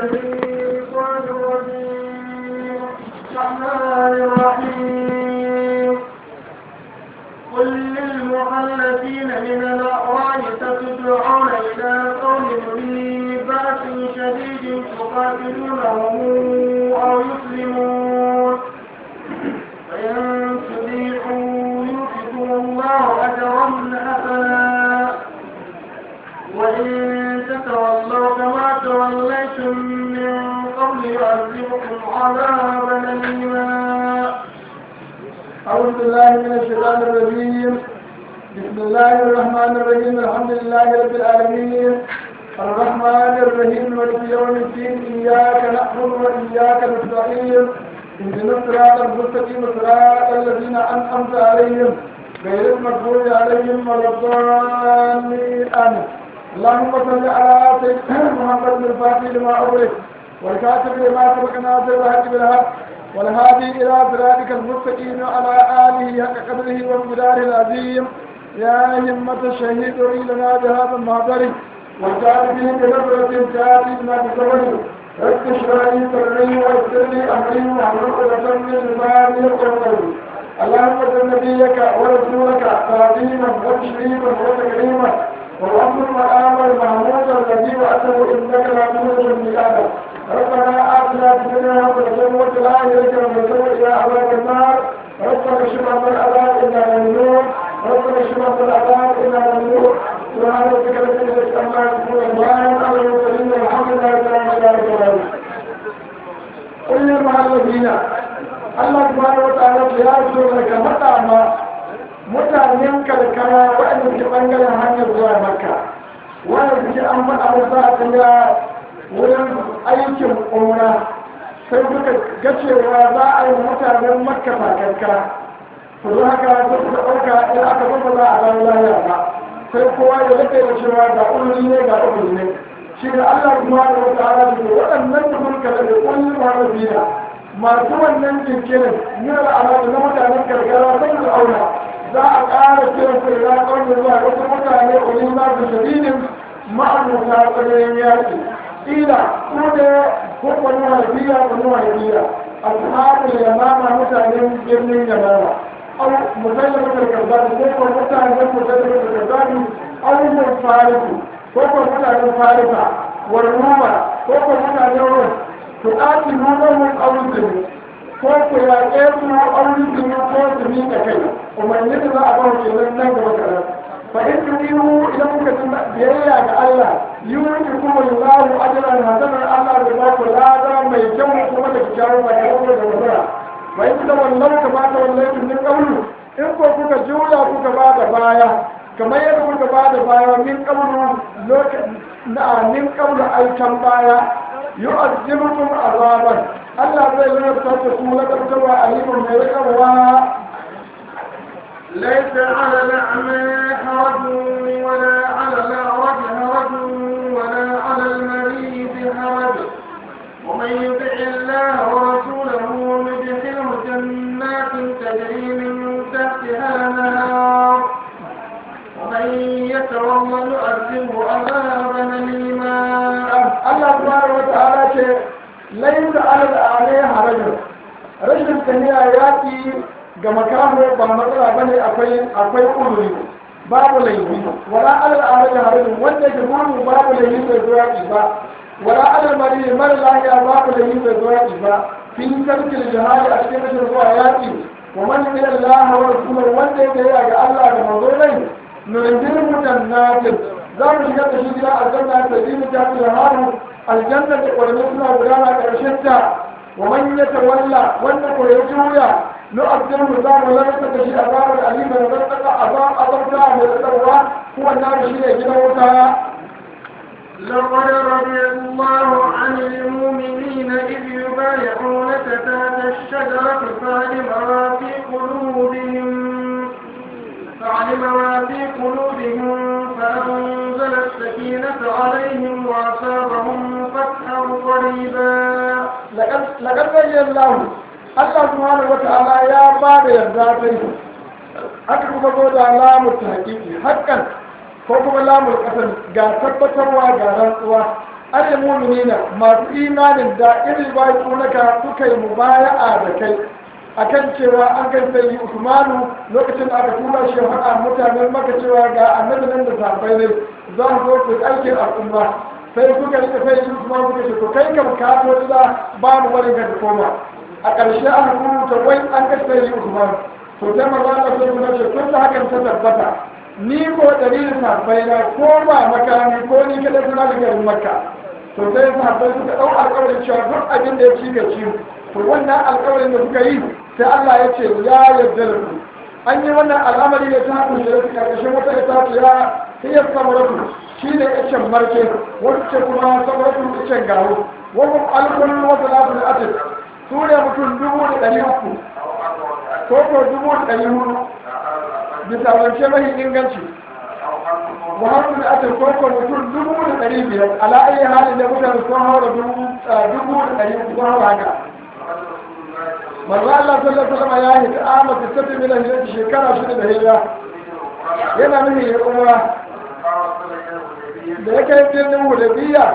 الشيطان الرجيم الرحمن الرحيم قل للمخلفين من الأعراب تتدعون إلى قوم ذي بأس شديد تقاتلونهم أو يسلمون فإن تطيعوا يؤتكم الله أجرا حسنا وإن تتولوا كما توليتم من قبل يعذبكم عذابا أليما أعوذ بالله من الشيطان الرجيم بسم الله الرحمن الرحيم الحمد لله رب العالمين الرحمن الرحيم مالك يوم الدين إياك نعبد وإياك نستعين اهدنا الصراط المستقيم صراط الذين أنعمت عليهم غير المغضوب عليهم ولا الضالين آمين اللهم صل على سيدنا محمد الفاتح لما أغلق والكاتب لما سبق ناصر الحق بالحق والهادي إلى صراطك المستقيم وعلى آله حق قدره ومقداره العظيم يا همة الشهيد لنا بهذا المحضر والكاتبين بنظرة تأتي بما بصبر رب اشرح لي صدري ويسر لي أمري واحلل عقدة من لساني يفقهوا قولي اللهم صل نبيك ورسولك تعظيما وتشريفا وتكريما والأمر المقام المحمود الذي وأتوا إنك لا تخرج الميلاد ربنا آتنا في الدنيا حسنة وفي الآخرة حسنة إلى عذاب النار ربنا اشف عنا العذاب إنا ممنون ربنا اشف عنا العذاب إنا ممنون سبحان ربك رب العزة عما يصفون وسلام على المرسلين والحمد لله رب العالمين قل للمعلمين Allah subhanahu wa ta'ala ya so daga matama mutanen karkara waɗanda ke ɓangaren hanyar zuwa makka wanda suke an faɗa musu a tunda wurin aikin umra sai suka ga cewa za a yi mutanen makka fakarka su zo haka sai suka ɗauka in aka zo ba za a dawo lahiya ba sai kowa ya rike da cewa ga uluri ne ga uluri ne shi da Allah subhanahu wa ta'ala da waɗannan da sun kada da kullum harabina masu wannan jinkirin yana alaƙa na mutanen karkara sai su auna za a ƙara kiran su ila ƙaunin zuwa wasu mutane ƙulin za su shadidin ma'amuta tsananin yaƙi ƙila su ne ko kwanu haifiya kwanu haifiya a sahabin yamama mutanen birnin yamama au mutane mutar karzani ko kuma mutanen mutane mutar karzani au mun farisu ko kuma mutanen farisa warruma ko kuma mutanen rum to ɗaki nuna auren zumi ko ku yaƙe su auren zumi ko su miƙa kai umarni da za a ba ke nan nan gaba kaɗan fa in tu ihu idan kuka ci biyayya ga Allah yuti kuma Allahu ajran hasanan Allah da ba ku lada mai kyau kuma da kyakkyawar sakamako da nasara fa in ta wallau ka bata wallai min qawlu in ko kuka juya kuka ba da baya kamar yadda kuka ba da baya min qawlu lokacin na min qawlu aikan baya يؤذبكم عذابا الله زي ما تقول لك تبع عليم من يرقوا ليس على الأعمى حرج ولا على الأعرج حرج ولا على المريض حرج ومن يطع الله ورسوله يدخله جنات تجري من تحتها الأنهار ومن يتولى يعذبه عذابا أليما Allah subhanahu wata'ala ce laisa alal alai harajin rashin tafiya yaƙi ga makamu ba matsala bane akwai akwai uzuri babu laifi wala alal alai harajin wanda ke gudu babu laifi bai zo yaƙi ba wala alal mari mara lahiya babu laifi bai zo yaƙi ba fi tarkil jihadi a cikin rashin zuwa yaƙi wa man yi Allah wa rasulahu wanda ya ga ga Allah da manzo nai nundir mutannatin za mu shiga da shi gida aljanna ta ji mu tafi da haru aljanna da kwarne suna gudana karshen ta wa man ya tawalla wanda ko ya juya no abdul mu za mu lalata da shi azabar alima da zartaka azab azabta mai tsarwa kuwa na shi ne gidan wuta لقد رضي الله عن المؤمنين إذ يبايعونك تحت الشجرة فعلم ما في قلوبهم فعلم ما في قلوبهم فأنزل السكينة عليهم وأصابهم فتحا قريبا لقد بين الله Allah subhanahu wa ta'ala ya ba da yarda ta yi aka kuma zo da lamu ta hakiki hakan ko kuma lamun kasar ga tabbatarwa ga rantsuwa ayyul mu'minina masu imanin da irin bai kunaka suka yi mubaya'a da kai akan cewa an kai sai Usmanu lokacin da aka tura shi haɗa mutanen maka cewa ga annabi nan da sahabbai ne za su zo su aikin al'umma sai suka rike sai Usman suka ce to kai kam ka to da ba mu bari ka koma a ƙarshe an rubuta wai an kai sai Usman to sai manzo Allah sai kuma ce tun da hakan ta tabbata ni ko dalilin sahabbai na ko ba makami ko ni kada suna da garin makka to sai sahabbai suka ɗau alƙawarin cewa duk abin da ya ci ga ciwo to wannan alƙawarin da suka yi sai Allah ya ce ya yarda da ku an yi wannan al'amari ne ta haɗu da su ƙarƙashin wata ita ce ya iya samaratu shi ne icen marke wacce kuma samaratu icen gawo wani alkulun wata lafi da atis su ne mutum dubu da ɗari uku ko ko dubu da ɗari hudu bisa zance mahi inganci muhammadu da atis ko ko mutum dubu da ɗari biyar ala ayi halin da mutane sun haura dubu da ɗari uku sun haura haka manzo Allah sallallahu alaihi wasallam ya yi ta'ama ta tafi min hijira shekara shida da hijira yana nufin ya umra da ya kai birnin hudaybiya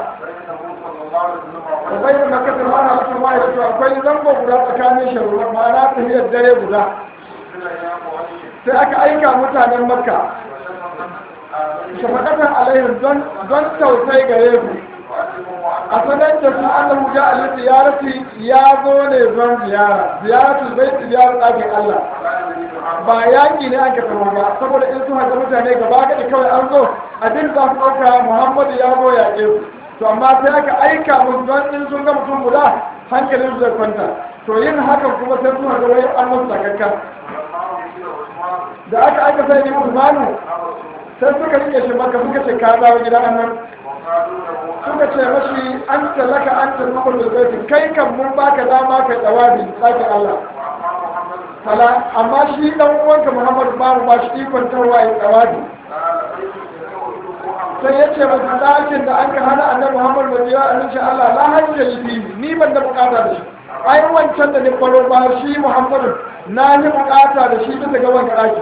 da bayyana makka da mana mutum ma ya to akwai zango guda tsakanin sharuwa ma'ana tafiyar dare guda sai aka aika mutanen makka shafaqatan alaihim don don tausayi gare su a sanar da su annahu ja al ziyarati ya zo ne zon ziyara ziyaratu zai ziyara ɗakin Allah ba yaƙi ne aka tafi ba saboda in su haka mutane gaba gadi kawai an zo abin za su ɗauka Muhammadu ya zo yaƙe su to amma sai aka aika musu don in sun ga mutum guda hankalin su zai kwanta to yin hakan kuma sai su haka wai an musu sakakka da aka aika sai ne Usmanu sai suka rike shi maka suka ce ka dawo gidan annan suka ce mashi an talaka an tafi da zai kai kan mun baka dama ka tsawabi tsakin Allah fala amma shi dan uwanka Muhammadu ba mu ba shi ikon tarwa ya tsawabi sai ya ce masu ɗakin da an ka hana annabi Muhammad bai yi a insha Allah la hajja yi ni ban da bukata da shi ai wancan da ni faro ba shi Muhammadu na yi bukata da shi bisa ga wanda ɗaki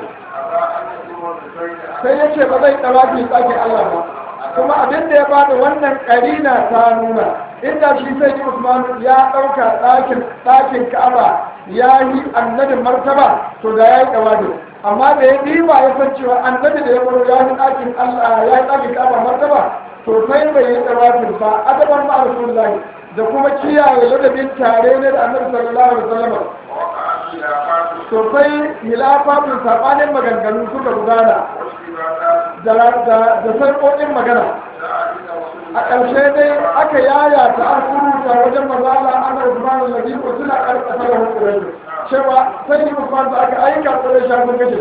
sai ya ce ba zai tsawabi tsakin Allah ba kuma abin da ya bada wannan karina ta nuna inda shi sai yi usman ya ɗauka ɗakin ɗakin ka'aba ya yi annabin martaba to da ya yi ɗawadin amma da ya ɗiba ya san cewa annabi da ya baro ya yi ɗakin allah ya yi ɗakin ka'aba martaba to sai bai yi ɗawadin ba adaban ma rasulullahi da kuma kiyaye ladabin tare ne da annabi sallallahu alaihi wasallam to sai hilafatun sabanin maganganu suka gudana da sarƙoƙin magana a ƙarshe dai aka yaya ta an kuruta wajen mazala ana usman al-nabi ko suna ƙarƙasa da hukurai cewa sai yi usman da aka aika ƙurai shafin kashe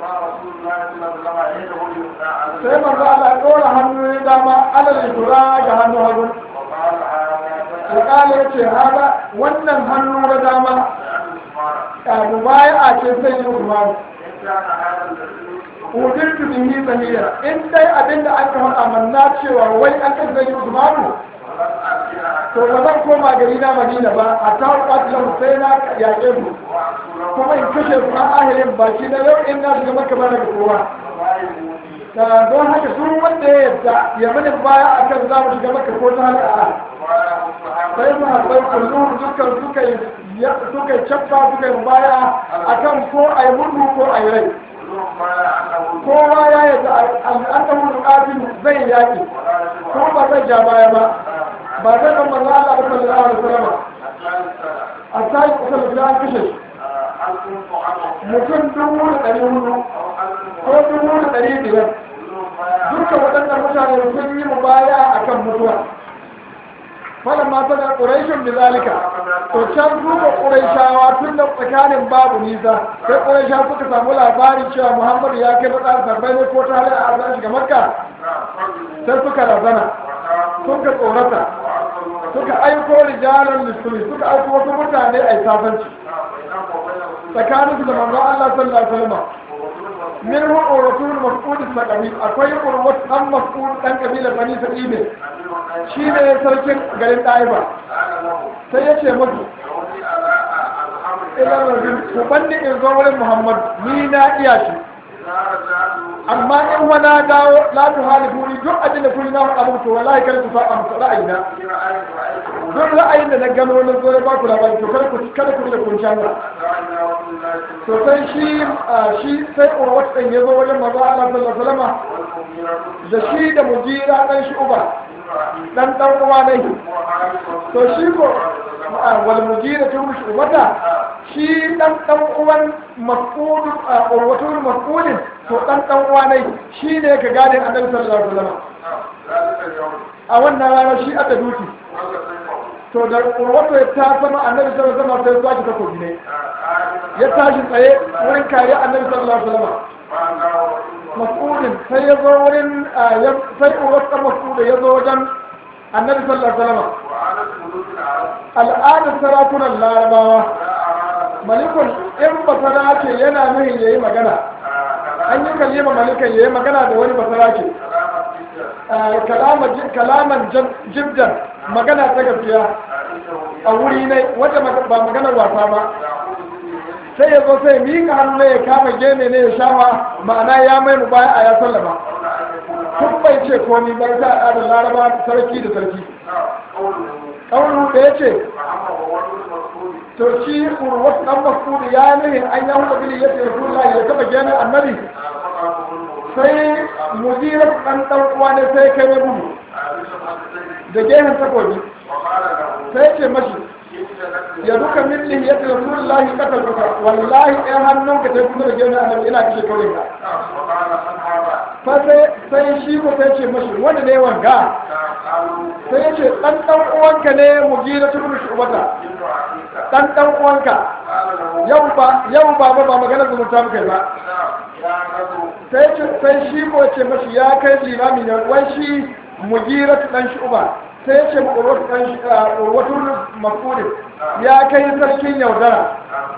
sai manzo Allah ɗora hannu ya dama alal tura ga hannu hagu alƙali ya ce haɗa wannan hannu na dama abu baya a ce sai yi usman udirtu bihi sahiya in dai abinda aka faɗa manna cewa wai an kan zai Usmanu to ba zan koma gari na Madina ba a ta kwatlan sai na yaƙe su kuma in kashe su an ahirin baki na yau in na shiga maka ba daga kowa da don haka su wanda ya yadda ya mini baya akan za mu shiga maka ko ta hali a sai su haɓar kullum dukkan suka yi suka yi cabba suka yi baya akan ko a yi mutu ko a yi rai kowa ya yi da an ta mutu ƙafin zai yaƙi ko ba zai ja baya ba ba zai ɗan manzo Allah ba sallallahu alaihi wasallam a sai kusa da an kashe mutum dubu da ɗari hudu ko dubu da ɗari biyar duka waɗannan mutane sun yi mu baya akan mutuwa falan ma sanar ƙuraishin da zalika to can duba ƙuraishawa tun da tsakanin babu nisa sai ƙuraisha suka samu labarin cewa muhammadu ya kai matsar sabbai ne ko ta halin a zan shiga makka sai suka razana suka tsorata suka aiko rijalan lissuli suka aiko wasu mutane a yi sasanci tsakanin su da manzo Allah sallallahu alaihi wasallam min hu rasul mas'ud al-saqafi akwai urwat dan mas'ud dan kabila bani sa'id shi ne sarkin garin ɗaiba sai ya ce musu idan rajin ku banni in zo wurin muhammad ni na iya shi amma in wani dawo la tu halifu ni duk abin da kuri na faɗa muku to wallahi kada ku faɗa muku ra'ayina duk ra'ayin da na gano na zo na ba ku labari to kada ku kada ku da kun canza to sai shi shi sai urwat ɗin ya zo wajen manzo Allah sallallahu alaihi wasallam da shi da mujira dan shi uba dan dan uwa ne to shi ko wal mujira ta mushi ubata shi dan dan uwan mafqud urwatul mafqudin to dan dan uwa ne shi ne ka gane annabi sallallahu alaihi wasallam a wannan rana shi aka duki to da urwatu ya ta sama annabi sallallahu alaihi wasallam sai zuwa ta takobi ne ya tashi tsaye wurin kare annabi sallallahu alaihi wasallam mas'udin sai ya zo wurin sai urwatu mas'udin ya zo wajen annabi sallallahu alaihi wasallam al'adar sarakunan larabawa malikun in basara ce yana nuhin yayi magana an yi kalima malikan yayi magana da wani basara ce kalaman jibjan magana ta gaskiya a wuri ne wata ba maganar wasa ba sai ya zo sai miƙa hannu ya kama gene ne ya shafa ma'ana ya mai mu baya a ya sallama tun bai ce komi bai ta al'adar laraba sarki da sarki ƙaunu da ya ce to shi urwat dan masudi ya nuhi an ya hudu bili ya ce rasulullahi ya taba gene annabi sai mudirar dan dan uwa ne sai kai mai gudu da gehen takobi sai ce mashi ya duka milli ya ce rasulullahi kasar duka wallahi ɗan hannun ka sai kuma da gehen annabi ina kashe kawai ka fa sai shi ko sai ce mashi wanda ne wanga sai ya ce ɗan ɗan uwanka ne mu gira tukun shubata ɗan ɗan uwanka yau ba yau ba ba maganar zumunta muka yi ba sai ce sai shi ko ce mashi ya kai limami ne wai shi mu gira ɗan shuba sai ya ce mu urwatu ɗan urwatu mafudin ya kai sarkin yaudara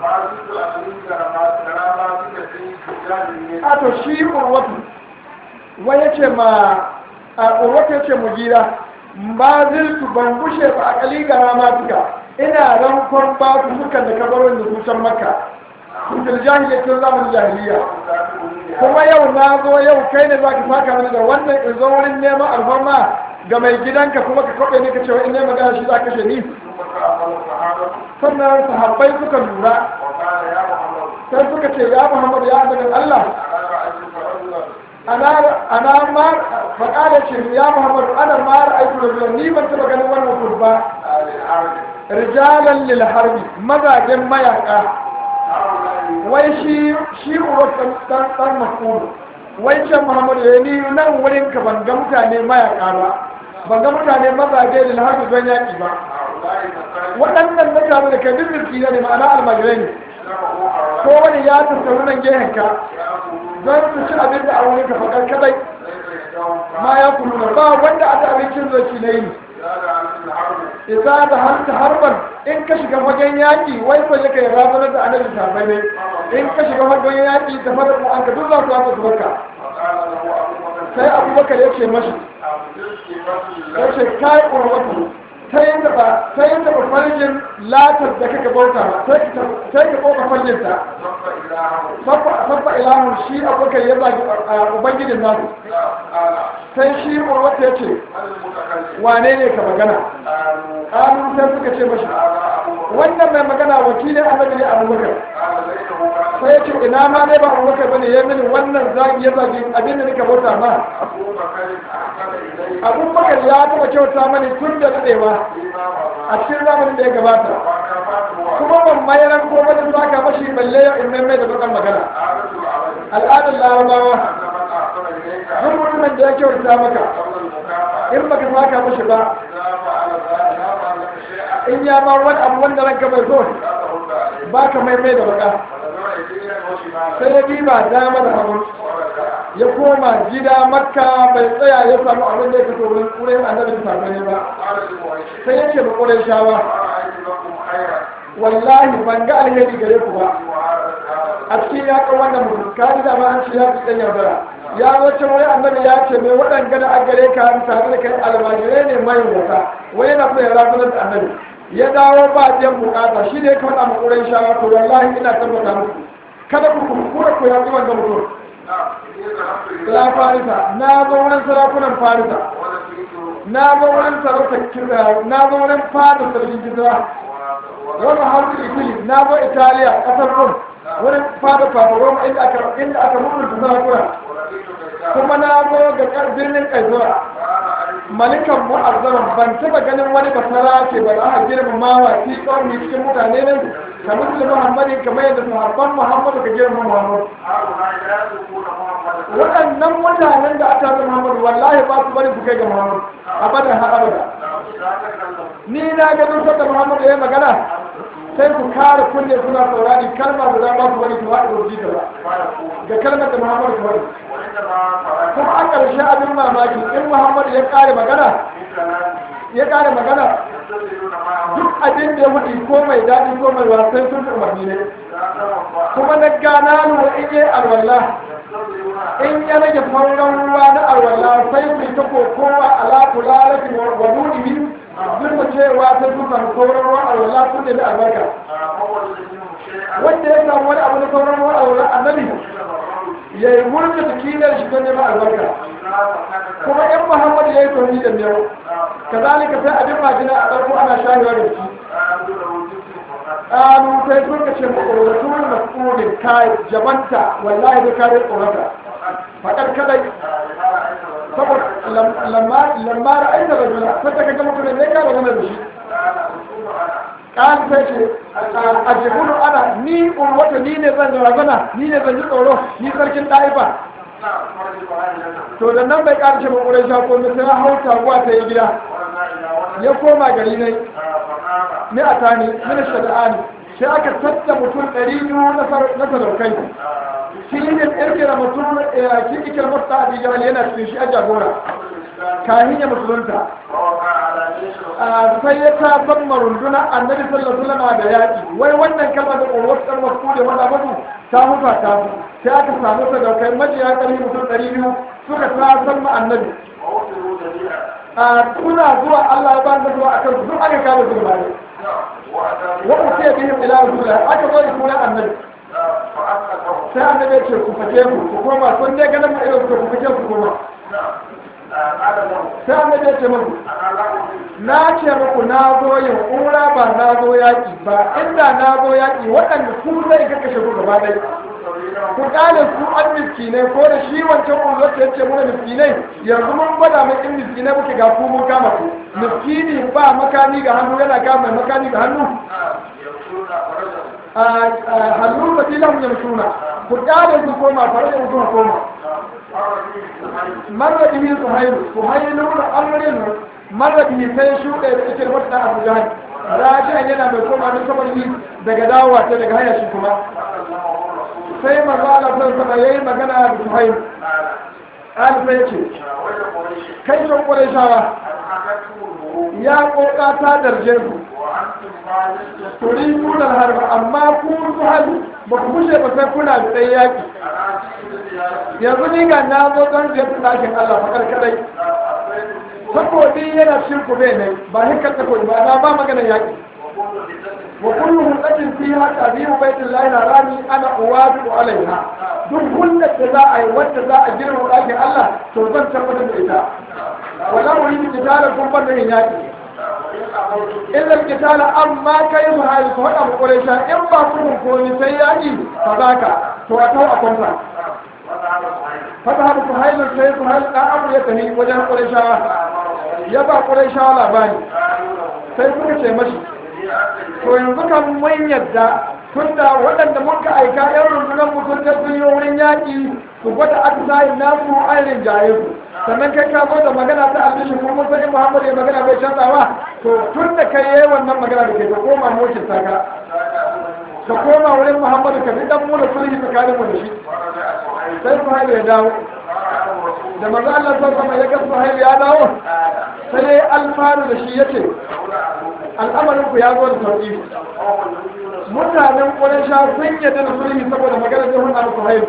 a to shi urwatu wai ya ce ma a urwatu ya ce mu gira ba ziltu ban gushe ba a kali gara matuka ina rankon ba ku sukan da kabarin da kusan makka kundin jahiliya tun zamanin jahiliya kuma yau na zo yau kai ne za ka saka mani da wannan in zo wurin neman alfarma ga mai gidanka kuma ka kwaɓe ne ka cewa in nema gana shi za ka ni sannan sahabbai suka lura sai suka ce ya muhammad ya annabin allah ana ma faƙaɗa ce ya muhammadu ana ma ra'aitu rajulan ni ban taɓa ganin wannan mutum ba rijalan lil harbi mazajen mayaka wai shi shi uwar dan dan mas'ud wai can muhammadu ya ni nan wurin ka ban ga mutane mayaka ba ban ga mutane mazaje lil harbi don yaƙi ba waɗannan mutane da kan birki ne ma'ana almajirai ne ko wani ya tattauna nan gehen ka don su ci abin da a wani ka fakar kadai ma ya kulu ba wanda aka abincin zaki na yi isa da hanta harban in ka shiga fagen yaƙi wai ko yake ya razanar da annabi sahabbai ne in ka shiga fagen yaƙi da fara ku an ka duk za su haka su barka sai abubakar ya ce mashi ya ce kai ƙwarwatu ta yin taɓa ta yin taɓa farjin latar da kaka bauta sai ka ɓoka farjinta sabba ilahun shi abubakar ya zagi ubangijin nasu sai shi ƙwarwata ya ce wane ne ka magana ƙanu sai suka ce mashi wannan mai magana wakilin annabi ne abubakar sai ya ce ina ma ne ba abubakar bane ya mini wannan zagi ya zagi abin da nika bauta ma abubakar ya taɓa kyauta mani tun da daɗewa a cikin zamanin da ya gabata kuma ban mayar ko ba da saka mashi balle ya in mai da bakan magana al'adar larabawa duk mutumin da ya kyauta maka in baka saka mashi ba in ya ba wani abu wanda ranka bai so ba ka mai mai da baka sai ya bi ba dama da hagu ya koma gida makka bai tsaya ya samu abin da ya fito wurin wurin annabi da safe ba sai ya ce ba ƙurai shawa wallahi ban ga alheri gare ku ba a cikin ya kan wannan mutum ka ji dama an ce ya fi ɗan yaudara ya wace wani annabi ya ce mai waɗanda da gare ka tare da kai almajirai ne mai wata wai yana so ya razunar da annabi ya dawo ba biyan bukata shi ne kawai a makurai shawa to wallahi ina tabbata muku kada ku kuskura ku ya zuwan ga mutum ila farisa na zo wurin sarakunan farisa na zo wurin sarauta kirga na zo wurin fada sarkin kisra wani hausa italy na zo italiya kasar rum wurin fada papa roma inda aka inda aka mutunta sarakuna kuma na zo ga birnin kaisura malikan mu'azzaman ban taba ganin wani basara ke ba za a girmama wa fi ƙauni cikin mutane ne kamar su muhammadi kamar yadda sahabban muhammadu ka girmama muhammadu waɗannan mutanen da aka zama muhammadu wallahi ba su bari su kai ga muhammadu abadan har abada ni na ga duk da muhammadu ya yi magana sai ku kare kunne suna saurari kalma da za ba su bari su haɗa rubuci ta ba ga kalmar da muhammadu ta bari kuma a ƙarshe abin mamaki in muhammadu ya ƙare magana ya ƙare magana duk abin da ya wuce ko mai daɗi ko mai wasan sun umarni ne kuma na gana lura in yi alwallah in ya rage sauran ruwa na alwallah sai ku ta kokowa ala kula rafi wa nuni duk da cewa sai sun samu sauran ruwa alwallah sun nemi albarka wanda ya samu wani abu na sauran ruwa alwallah annabi ya yi murna jikinar shi don neman albarka kuma in muhammadu ya yi tauni da miyau kazalika sai abin majina a ɗauko ana shahewa da shi ƙalu sai sun ka ce maƙwararru na ƙunin kai jabanta wallahi da kare tsorata faɗar kadai saboda lamma ra'ayi da rajula sai ta kaga mutum ne ka magana da shi ƙan sai ce a jibunu ana ni wata ni ne zan razana ni ne zan ji tsoro ni sarkin ɗaifa to da nan bai ƙarshe ba ƙurai sha ko sai hau taguwa ta yi gida ya koma gari ne ne a tani mini shada'ani sai aka tatta mutum ɗari biyu na sadaukai shi ne ƙirƙira mutum ki ikir masta a bijal yana cikin shi a jagora kahin ya musulunta sai ya ta san marunduna annabi sallallahu alaihi wasallam da yaƙi wai wannan kalma da ƙoro ɗan wasu da wanda mutu ta hufa ta su sai aka samu sadaukai majiya ƙarfi mutum ɗari biyu suka ta san ma annabi suna zuwa Allah ya ba da zuwa akan su duk aka kama su gaba ne wa usiya bihim ila rasulillah aka zo da sunan annabi sai annabi ya ce ku fake ku ku koma sun dai ganin mu irin ku fake ku koma sai annabi ya ce muku na ce muku na zo yin umra ba na zo yaƙi ba inda na zo yaƙi waɗanda su zai ka kashe ku gaba ɗaya ku kale su an miskinai ko da shi wancan uzur ta yace muna miskinai yanzu mun gwada mai in miskinai muke ga ku mun kama ku miskini ba makami ga hannu yana kama mai makami ga hannu hannu ba tilan yamsuna ku kale su koma fara da mutum koma marra bihi suhailu suhailu da amrin marra bihi sai shuɗe da cikin wata abu jahannam raji'an yana mai koma da saboda daga dawowa ta daga haya shi kuma sai maza Allah sai sama yayi magana da Suhaib an sai ce kai son Qurayshawa ya koka ta darje ku turi kunan harba amma ku Suhaib ba ku kushe ba sai kuna da tsaye yaki yanzu ni ga na zo don ziyartar ɗakin Allah fakar kadai takobi yana shirku bai ne ba hikar takobi ba na ba magana yaki وكل هدة فيها تعذيب بيت الله الحرام انا اوافق عليها duk hulɗar da za a yi wadda za a girma ɗakin Allah to zan tabbatar da ita wala mu yi kitala kun bar da yin yaƙi illa kitala amma kai mu hali ko da quraisha in ba ku ko ni sai yaƙi fa zaka to a tau a kwanta fata haɗu ku hailu sai ku hailu ɗan abu ya tafi wajen quraishawa ya ba quraishawa labari sai suka ce mashi to yanzu kan mun yadda tunda waɗanda muka aika yan rundunar mutum ta sun yi wurin yaƙi su gwada atisayin nasu ainihin jaye su sannan kai ka zo da magana ta albishi kuma mun san in muhammad ya magana bai canzawa to tun da kai yayi wannan magana da ke ka koma mokin saka ka koma wurin muhammadu ka fi dan mu da sulhi tsakanin mu da shi sai suhaili ya dawo da manzo Allah sallallahu alaihi ya ga suhaili ya dawo sai alfaru da shi yace al'amarin ku ya zo da sauki mutanen ƙwarisha sun yadda da sulhi saboda maganar jihun abu suhail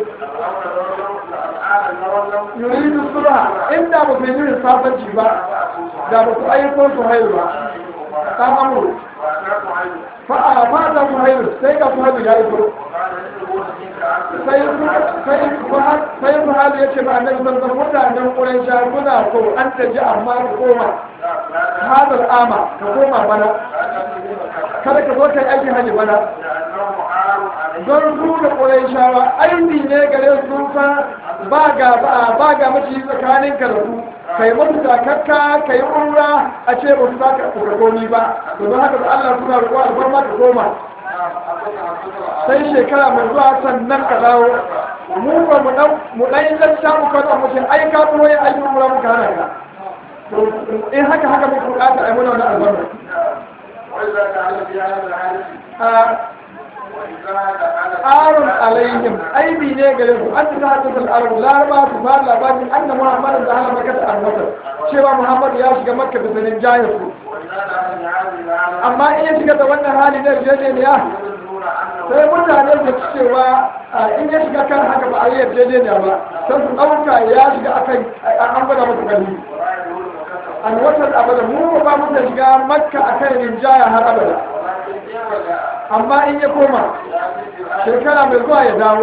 yuridu sulha inda ba su yi yin sasanci ba da ba su ayyukan suhail ba ta mamuru fa'a fata suhail sai ga suhail ya iso sai sai sai Muhammad ya ce ma annabi sallallahu alaihi mutanen Quraysh kuna so an taji amma ka koma hadal ama ka koma bana kada ka zo kai aikin haji bana don su da Qurayshawa aini ne gare su fa ba ga ba ga mace tsakanin ka da su kai musu takakka kai umra a ce ba su saka ka komi ba to don haka da Allah suna roƙo alfarma ka koma sai shekara mai zuwa sannan ka dawo mu ba mu dan mu dan yin lanta mu kana mu ce ai ka zo yin aikin umra muka hana ka to in haka haka muka bukata ai muna wannan albarka arun alaihim aibi ne gare su an ta hadu da arab laraba su ba labarin anna muhammad da hala makka ta annata cewa muhammad ya shiga makka da sanin jahil su amma in ya shiga da wannan hali na yarjejeniya sai mutane da cewa in ya shiga kan haka ba a yi yarjejeniya ba sai su ɗauka ya shiga akan an gwada masa gani an watan abada mu ba mu da shiga makka akan rinjaya har abada amma in ya koma shekara mai zuwa ya dawo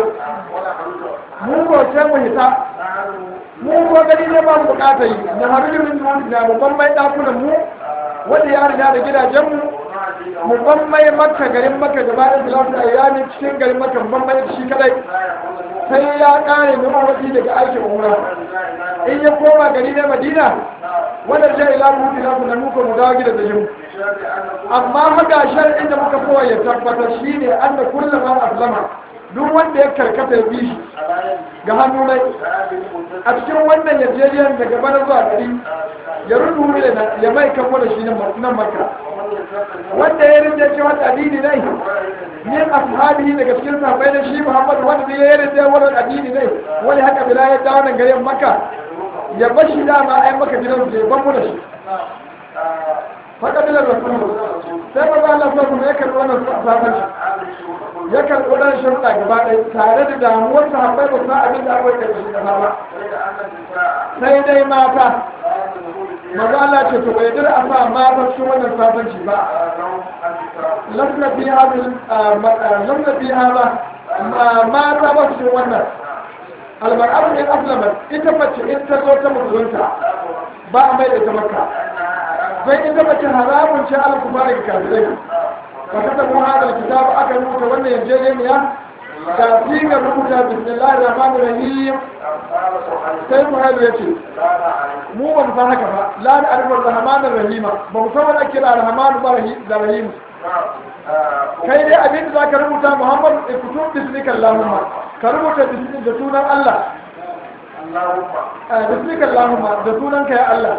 mu ko sai mu hita mu ko gani ne ba mu bukata yi na harbin da babban mai dakunan mu wanda ya riga da gidajen mu mu ban mai makka garin makka gaba da salatu ayyami cikin garin makka ban mai shi kadai sai ya kare mu mawaki daga aikin umra in ya koma gari ne madina wanda ja ila mu ila mu nan mu dawo gida da jin amma haka shar'in da muka kowa ya tabbatar shine anna kullu man aslama duk wanda ya karkata ya bi shi ga hannu nai a cikin wannan yarjejeniyar daga bana zuwa gari ya rudu ya mai kamo da shi nan makka wanda ya rinda cewa addini ne min ashabihi daga cikin sahabbai da shi Muhammad wanda ya rinda wannan addini ne wani haka bila ya dawo nan garin Makka ya bashi dama ai maka gidan su ban mu da shi faka bila rasul sai ba Allah sai kuma ya karɓi wannan sahabbai ya karɓi wannan sharuɗa gaba ɗaya tare da damuwar sahabbai ba su abin da aka kai shi da ba sai dai mata maza Allah ce to bai dira a sa mata cikin wannan sabanci ba lamna fi hada lamna fi hada mata ba cikin wannan almar'atu in aslamat ita mace in ta zo ta musulunta ba a mai da ita makka sai ita mace haramun ce ala kuma daga kafirai ba ta tabu hada kitabu aka rubuta wannan yarjejeniya ga sigar rubuta bismillahir rahmanir rahim sai muhammadu ya ce mu ba mu san haka ba la da arifar rahmanin rahima ba mu san wani ake da rahmanu ba da rahim kai dai abin da za ka rubuta muhammadu ikutun bismika allahumma ka rubuta da sunan allah bismika allahumma da sunan ka ya allah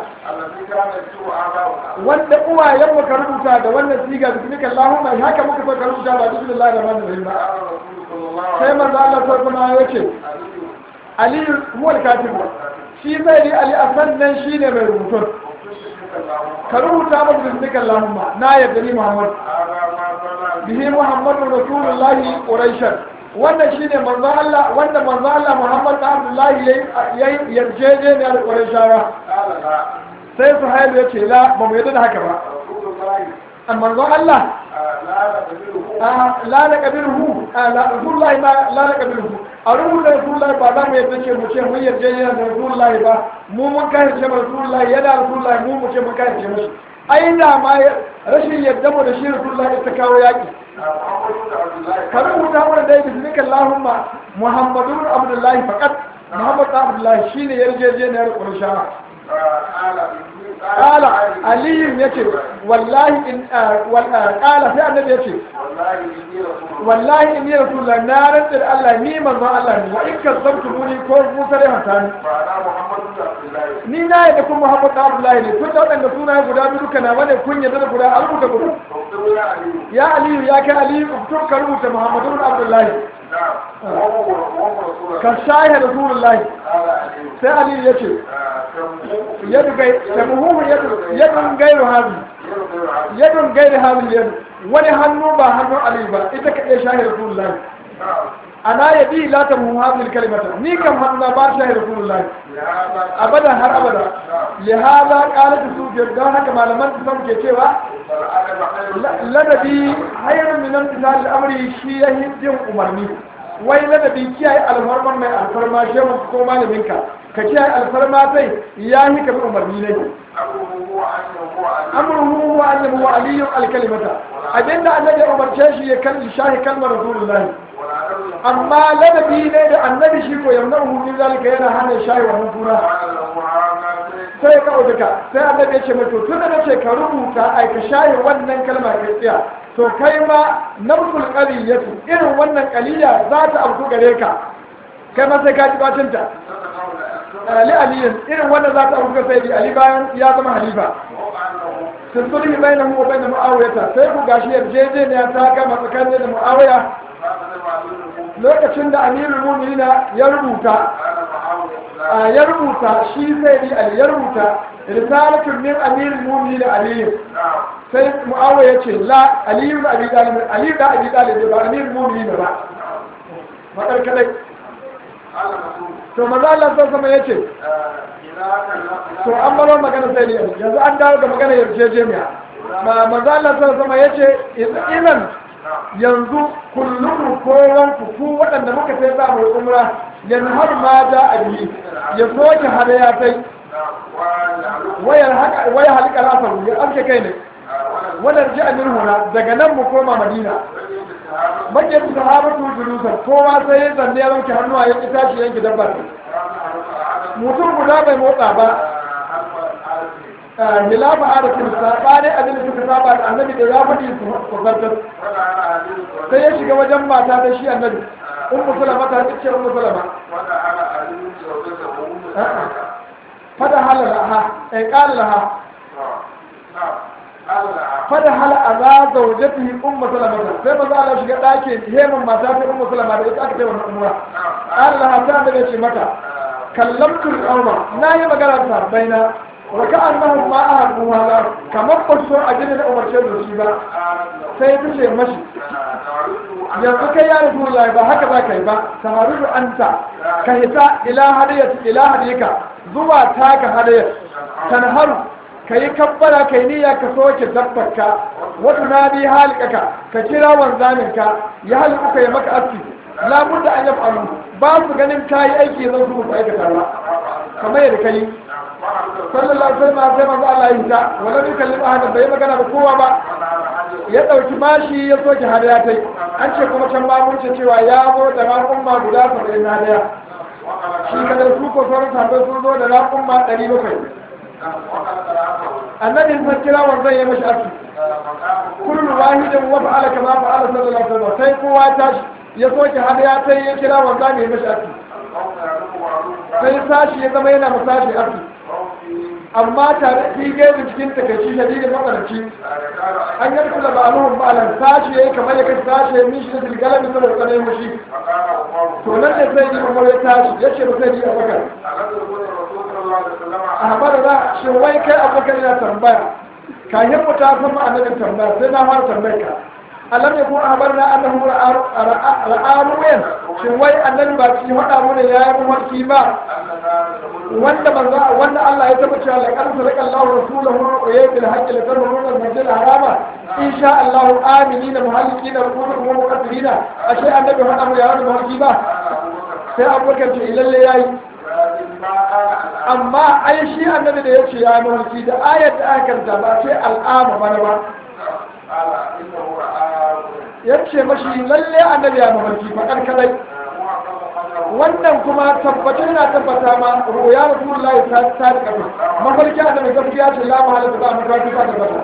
wanda uwayen mu ka rubuta da wannan siga bismika allahumma haka muka so ka rubuta ba bismillahir rahmanir rahim sai manzo allah sai kuma ya ce aliyu huwa al-katib shi zai yi ali a sannan shi ne mai rubutun ka rubuta masa bismika Allahumma na yadda ni Muhammad bihi Muhammadu Rasulullahi Quraishan wannan shi ne manzo Allah wanda manzo Allah Muhammad da Abdullahi yayi yarjeje ne da Quraishawa sai su hailu ya ce la ba mu yadda da haka ba amma manzo Allah la na kabiruhu la Rasulullahi ma la na kabiruhu a rubuta rasulullahi ba za mu yadda ce mu ce mun yarda yana da rasulullahi ba mu mun kai ce mu rasulullahi yana rasulullahi mu mu ce mun kai ce mushi ai da ma rashin yadda mu da shi rasulullahi ta kawo yaki ka rubuta mana dai bismika allahumma muhammadun abdullahi faqat muhammad abdullahi shine yarjejeniyar qurayshawa قال علي يكي والله إن قال في النبي يكي والله إني رسول الله نار تر الله ني من الله وإن كذبتموني كون موسى له تاني ni na yadda kun Muhammad da Abdullahi ne tun da waɗanda suna guda biyu duka na wani kun yadda da guda a rubuta guda ya Aliyu ya kai Aliyu tun ka rubuta Muhammadu Abdullahi ka shahe Rasulullahi sai Aliyu ya ce yadu gai tamuhu yadun gairu hazi yadun gairu hazi yadu wani hannu ba hannun Aliyu ba ita ka iya shahe Rasulullahi ana ya bi la ta muhammad kalimata ni kan hanna ba shi rasulullahi abada har abada li hada qalat sufyan dan haka malaman su san ke cewa ladabi hayrun min imtisal al-amri shi ya hijin umarni wai ladabi kiyaye alfarman mai alfarma shehu ko malaminka ka kiyaye alfarma sai ya yi ka bi umarni ne amruhu huwa an yabu aliyu alkalimata abinda annabi ya umarce shi ya kalli shahi kalmar rasulullahi amma ladabi ne da annabi shi ko yamna min zalika yana hana shayi wannan kura sai ya kawo duka sai annabi ya ce mai to tun da nace ka rubuta ai ka shayi wannan kalma kai tsaya to kai ma nafsul qaliyatu irin wannan qaliya za ta abu gare ka kai ma sai ka ji bacin ta ali aliyin irin wannan za ta abu ga sai ali bayan ya zama halifa sun sulhi bainahu wa bain muawiyata sai ku gashi yarjejeniya ta gama tsakanin da muawiya lokacin da amirul mu'minina ya rubuta ya rubuta shi sai ni ali ya rubuta risalatun min amirul mu'minin ali sai muawiya ya ce la ali ibn abi talib ali da abi talib ba amirul mu'minin ba madar kadai to manzo Allah sai sama yace to an baro magana sai ni yanzu an dawo ga magana yarjejeniya ma manzo Allah sai sama yace idan yanzu kullum kowan ku waɗanda muka sai za mu umra yanzu har ma da abi ya soke hadaya tai wayar haka waya halika rafa ya amke kai ne wannan ji amin huna daga nan mu koma madina bakin sahabatu julusan kowa sai ya zanne ya wanke hannuwa ya ki tashi yanki dabbar mutum guda bai motsa ba hilafa arafin saɓanin abin da suka saba da annabi da ya faɗi su zartar sai ya shiga wajen mata da shi annabi un musulama ta ce un musulama fada hala laha ai qala laha fada hala aza zawjatihi um musulama sai manzo Allah shiga ɗakin heman mata ta um musulama da ita aka ce wannan umra qala laha ta annabi ce mata kallamtu al-qawma nayi magana da baina waka annahum ma ahadu wala kamar ba so a gidan umarce da shi ba sai ta ce mashi yanzu kai ya rasu wallahi ba haka za ka yi ba samaru anta ka hita ila hadiyat ila hadika zuwa taka hadiyat tanharu ka yi kabbara ka yi niyya ka soke dabbarka wata na bi halikaka ka kira wanzaninka ya haliku ka yi maka aski labudda an yafalu ba su ganin kayi aiki zan su aikata ba kamar yadda ka yi sallallahu alaihi wasallam sai manzo Allah ya hita wala bi kallim ahadan bai magana da kowa ba ya dauki bashi ya soke hadaya tai an ce kuma can ba mun ce cewa ya zo da raƙumma guda 70 na hadaya shi kada su ko sauran sahabbai sun zo da raƙumma 700 annabi sun kira wanzan ya mashi aski kullu wahidin wa fa'ala kama fa'ala sallallahu alaihi wasallam sai kowa tashi ya soke hadaya tai ya kira wanzan ya mashi aski sai sashi ya zama yana masashi aski amma tare fi gaibu cikin takaici shadidin matsananci an yi kula ba aluhun ba'alan sashi ya yi kamar ya kai sashi ya mishi da tilgalar da saboda tsanayin mushi to nan ne sai yi umar ya tashi ya ce ba sai yi abakar a haɓar da shi wai kai abakar yana tambaya kayan mu ta sama annabin tambaya sai na fara tambayar ka alam ya kuma habar na annahu ra'aruwen shin wai annabi ba ci hada mu ne yayi mafarki ba wanda manzo wanda Allah ya taba cewa laqad sadaqa Allahu rasulahu wa yabil haqqi la tarmuna al-masjid al-harama insha Allah aminina muhallikina rukunukum wa muqaddirina ashe annabi hada mu yayi mafarki ba sai abubakar ce lalle yayi amma ai shi annabi da yace ya mafarki da ayat da aka karanta ba sai al'ama bana ba ya ce mashi lalle annabi ya mafarki fakar kadai wannan kuma tabbatar na tabbata ma ruya rasulullahi ta ta da kafa mafarki annabi gaskiya ce la mahala da ba mafarki ta tabbata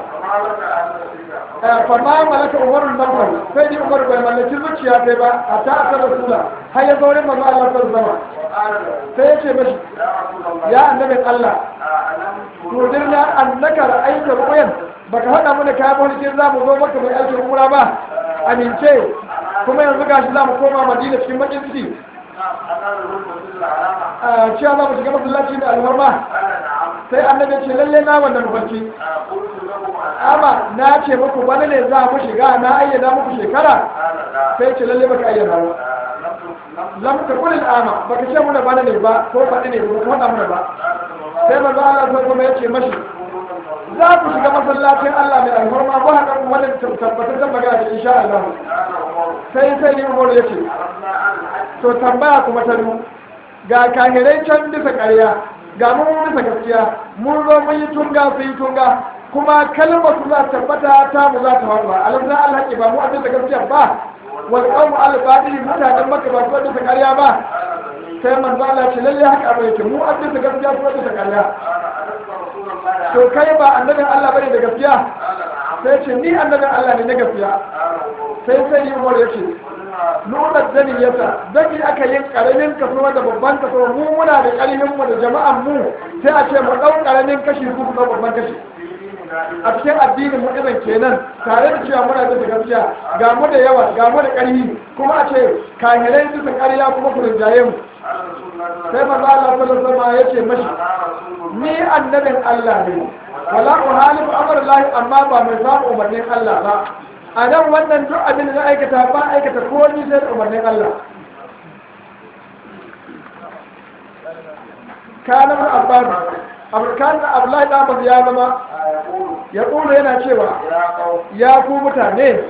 fa ma malaka umarun nafar sai ni umar bai mallaki zuciya sai ba a ta aka rasula har ya zaure manzo Allah sallallahu sai ya ce mashi ya annabin Allah to dirna annaka ra'aita ru'yan baka faɗa mana kayan mulkin za mu zo maka mai aikin umra ba amince kuma yanzu gashi za mu koma madina cikin bakin ciki cewa za mu shiga masallaci da alwarma sai annabi ce lalle na wannan mafarki قلت لكم amma na ce muku bana ne za mu shiga na ayyana muku shekara قال لا sai ce lalle baka ayyana ba لم lam ta kulil ama baka ce muna bana ne ba ko faɗi ne ba ko faɗa muna ba sai manzo Allah sai kuma yace mashi za ku shiga masallacin Allah mai alhurma ba haka kuma wannan tabbatar da magana da insha Allah sai sai ni Umar yace to tambaya kuma ta du ga kahirai can bisa ƙarya ga mu bisa gaskiya mun zo mun yi tunga sun yi tunga kuma kalmar su za ta tabbata ta mu za ta faru ba alamza Allah ba mu a bisa gaskiya ba wal qawmu al badili mutanen makka ba su bisa ƙarya ba sai manzo Allah ce lalle haka abin yake mu a bisa gaskiya su bisa ƙarya to kai ba annabin Allah bane da gaskiya sai ce ni annabin Allah ne na gaskiya sai sai yi umar yace nuna zanin yasa zaki aka yin karamin kaso da babban kaso mu muna da karamin mu da jama'an mu sai a ce mu dau karamin kashi ku ku dau babban kashi a cikin addinin mu irin kenan tare da cewa muna da gaskiya ga mu da yawa ga mu da ƙarfi kuma a ce kahirai bisa ƙarya kuma ku rinjaye mu sai manzo Allah sallallahu alaihi wasallam yace mashi ni annabin Allah ne wala uhalifu amrullahi amma ba mai samu umarnin Allah ba a nan wannan duk abin da na aikata ba aikata ko ni sai da umarnin Allah kana mun abbas aburkan abdullahi da abbas ya zama ya kula yana cewa ya ku mutane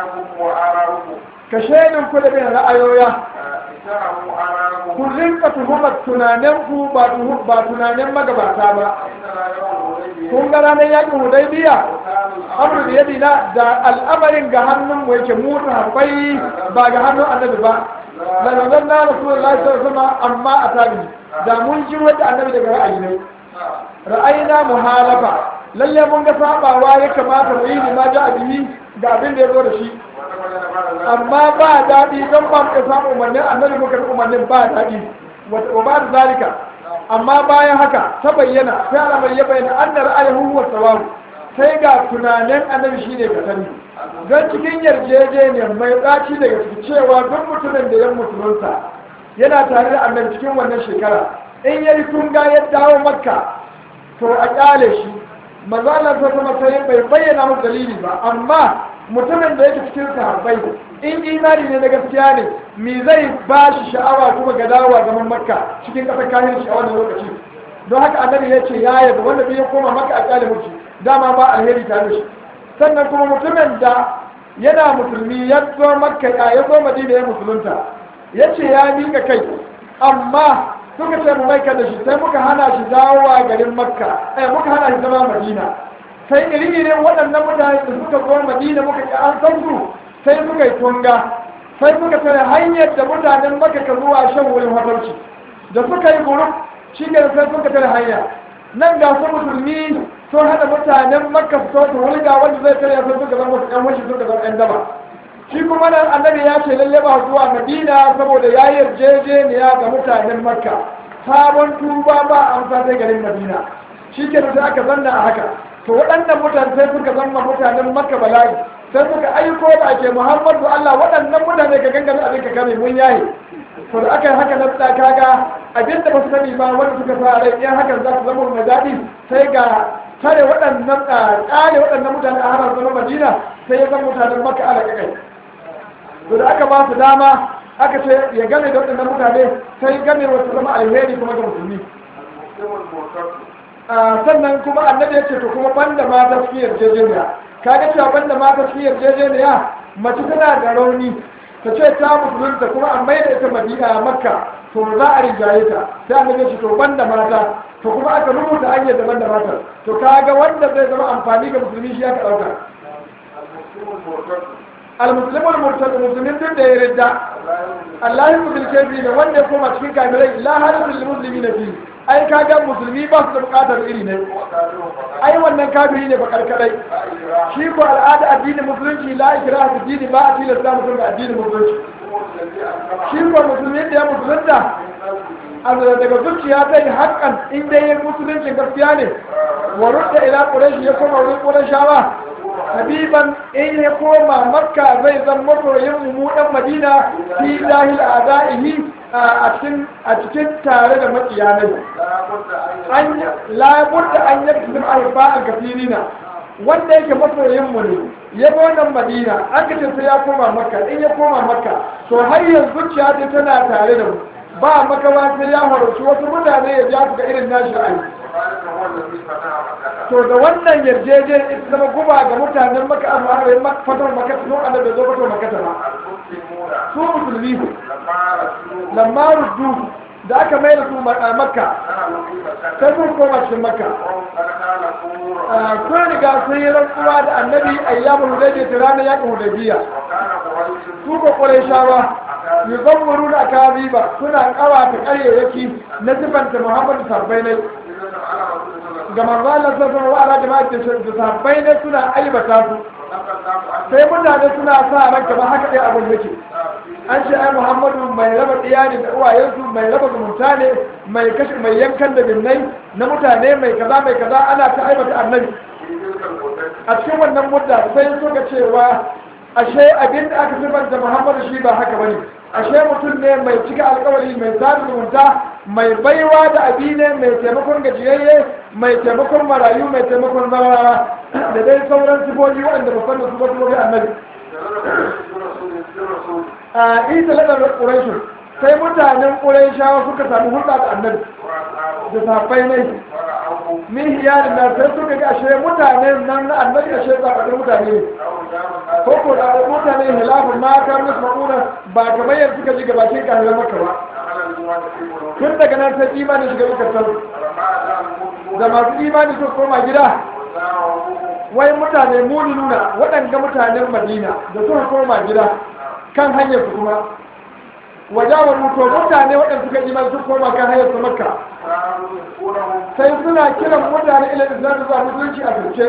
ka shaidin ku da bin ra'ayoya ku rinka tuhumar tunanen ku ba tuhu- ba tunanen magabata ba kun ga ranar yakin hudaybiya amru da yadina da al'amarin ga hannun mu yake mu sahabbai ba ga hannun annabi ba la nazarna rasulullahi sallallahu alaihi wasallam amma atabi da mun ji wata annabi daga ra'ayi ne ra'ayina muhalafa lalle mun ga sabawa ya kamata mu yi ni ma ja bihi ga abin da ya zo da shi amma ba daɗi don ba mu samu umarnin annabi muka bi umarnin ba daɗi wa ba da zalika amma bayan haka ta bayyana sai alamar ya bayyana an da ra'ayin huwa sawabu sai ga tunanin annabi shine ka sani don cikin yarjejeniyar mai ɗaci daga ciki cewa duk mutumin da ya musulunta yana tare da annabi cikin wannan shekara in ya yi tunga ya dawo makka to a ƙyale shi manzo Allah ta kuma sai bai bayyana musu dalili ba amma mutumin da yake cikin sahabbai in imani ne na gaskiya ne me zai ba shi sha'awa kuma ga dawowa zaman makka cikin ƙasar kayan shi a wannan lokaci don haka annabi ya ce ya yaba wanda bai koma makka a ƙyale mutu dama ba alheri tare da shi sannan kuma mutumin da yana musulmi ya zo makka ya zo madina ya musulunta ya ce ya miƙa kai amma suka ce mu maika da shi sai muka hana shi dawowa garin makka eh muka hana shi zama madina sai iri irin waɗannan mutane da suka zo madina muka ki an san su sai suka yi tunga sai suka tare hanyar da mutanen makka ka zuwa shan wurin hatarci da suka yi guruf shi ne sai suka tare hanya nan ga su musulmi sun hada mutanen makka su so su wulga wanda zai tare sai suka zama wasu ƴan washi suka zama ƴan daba shi kuma nan annabi ya ce lalle ba zuwa madina saboda ya yi yarjejeniya ga mutanen makka sabon tuba ba amsa sai garin madina shi ke sai aka zanna a haka to waɗannan mutane sai suka zama mutanen makka bala'i sai suka aiko da ake muhammadu allah waɗannan mutane ka gangame abin ka kame mun yaye to da aka yi haka na tsaka kaga abin da ba su sani ba wanda suka sa rai in hakan za su zama mai daɗi sai ga tare waɗannan ƙare waɗannan mutane a harar zama madina sai ya zama mutanen makka ala kai to da aka ba su dama aka ce ya game da waɗannan mutane sai game wasu zama alheri kuma ga musulmi sannan kuma annabi ya ce to kuma banda mata su yarjejeniya kaga cewa banda mata su yarjejeniya mace tana da rauni ta ce ta musulunta kuma an mai da ita madina makka to za a rinjaye ta sai annabi ya ce to banda mata to kuma aka rubuta hanyar da banda mata to kaga wanda zai zama amfani ga musulmi shi aka ɗauka المسلم المرتد المسلمين دون ده يرد الله يقول الكافرين وان يقوم cikin kafirai la halin lilmuslimin fi ai kaga musulmi ba su da bukatar iri ne ai wannan kafiri ne bakar kadai shi ko al'ada addinin musulunci la ikraha fi dini ba a tilasta mutum ga addinin musulunci shi ko musulmi da ya musulunta azra daga zuciya ta yi haƙƙan in dai ya musuluncin gaskiya ne wa rudda ila quraish ya koma wurin qurayshawa habiban in ya koma makka zai zan masoyin mu dan madina fi dahil adaihi a cikin a cikin tare da makiyanai an labudda an yi sun alfa a kafirina wanda yake masoyin mu ne ya bi wannan madina an kace sai ya koma makka in ya koma makka to har yanzu zuciya ta tana tare da mu ba makawa sai ya horci wasu mutane ya ja su ga irin nashi ra'ayi to da wannan yarjejen ita zama guba ga mutanen maka amma a fatar maka sun annabi bai zo fatar maka ba su musulmi lamma ruddu da aka mai da su a makka sai sun koma cikin makka kun riga sun yi rantsuwa da annabi ayyamul hudaybiya ta ranar yakin hudaybiya su ko qurayshawa yuzammuru na kaziba suna kawata karyayyaki na sifanta muhammadu sabbai ne ga manzalar sassan wa ala jama'a da sabbai ne suna aibata su sai mutane suna sa ran kamar haka ɗaya abin yake an ce ai muhammadu mai raba iyali da uwayensu mai raba zumunta ne mai kashe mai yankan da binnai na mutane mai kaza mai kaza ana ta aibata annabi a cikin wannan mudda sai suka cewa ashe abin da aka sifanta muhammadu shi ba haka bane ashe mutum ne mai cika alkawari mai sada zumunta mai baiwa da abi ne mai taimakon gajiyayye mai taimakon marayu mai taimakon zawarawa da dai sauran sifofi waɗanda ba da su ba su annabi a isa ladar ƙuraishin sai mutanen ƙuraishawa suka sami hulɗa da annabi da safai ne min hiyarin da sai suka ga ashe mutane nan na annabi ashe zaɓaɓɓen mutane ne ko ko da mutane hilafin ma ka musu ma'una ba kamar yadda suka ji gabakin ƙahirar maka ba tun daga nan sai imanin shiga zukatan da masu imani sun koma gida wai mutane muni nuna waɗanda mutanen madina da suka koma gida kan hanyar su kuma wajawar mutu mutane waɗanda suka imani sun koma kan hanyar su makka sai suna kiran mutane ila islam da zuwa musulunci a turke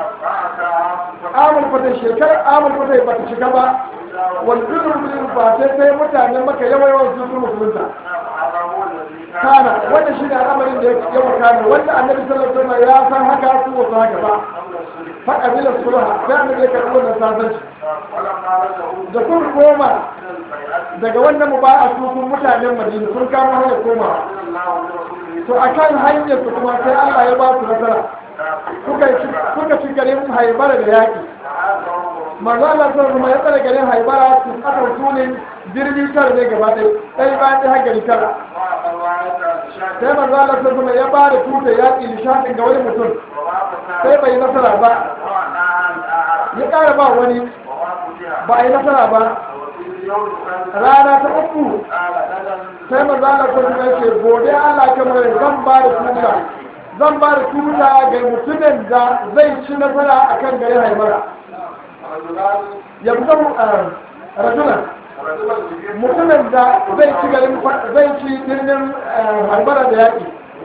amul fata shekarar amul fata ba ta shiga ba wani dukkan musulunci ba sai sai mutanen maka yawa yawan sun su musulunta kana wanda shi ne al'amarin da ya wakana wanda annabi sallallahu alaihi wasallam ya san haka su wasu haka ba fa kabila sulha sai annabi ya karɓi wannan sasanci da kun koma daga wannan muba'a su kun mutanen madina sun kama hanyar koma to akan hanyar su kuma sai Allah ya ba su nasara suka ci garin haibara da yaƙi manzo Allah sai kuma ya tsare garin haibara su aka sunin birni tara ne gaba ɗaya ɗaya bayan ɗaya gari tara sai manzo Allah sai kuma ya ba da tuta yaƙi nishadin ga wani mutum sai bai nasara ba ya ƙara ba wani ba a yi nasara ba rana ta uku sai manzo Allah sai kuma ya ce gobe Allah kamar zan ba da tuta zan ba da tuta ga mutumin da zai ci nasara akan garin haibara yanzu rajulan mutumin da zai ci garin zai ci birnin harbara da yaƙi